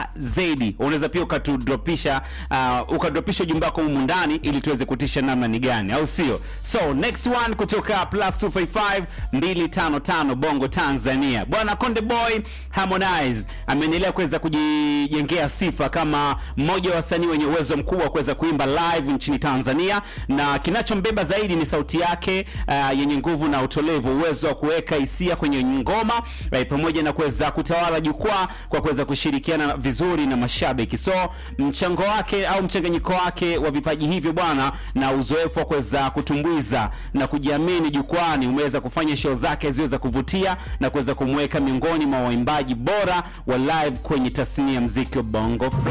na zaidi. Unaweza pia ukatudropisha uh, ukadropisha ujumbe wako humu ndani ili tuweze kutisha namna ni gani, au sio? So next one kutoka plus 255 255 Bongo Tanzania, bwana Konde Boy Harmonize ameendelea kuweza kujijengea sifa kama mmoja wa wasanii wenye uwezo mkubwa wa kuweza kuimba live nchini Tanzania, na kinachombeba zaidi ni sauti yake uh, yenye nguvu na utolevu, uwezo wa kuweka hisia kwenye ngoma eh, pamoja na kuweza kutawala jukwaa kwa kuweza kushirikiana vizuri na mashabiki. So mchango wake au mchanganyiko wake wa vipaji hivyo bwana na uzoefu wa kuweza kutumbuiza na kujiamini jukwani umeweza kufanya show zake ziwe za kuvutia na kuweza kumweka miongoni mwa waimbaji bora wa live kwenye tasnia ya mziki wa Bongo Flava.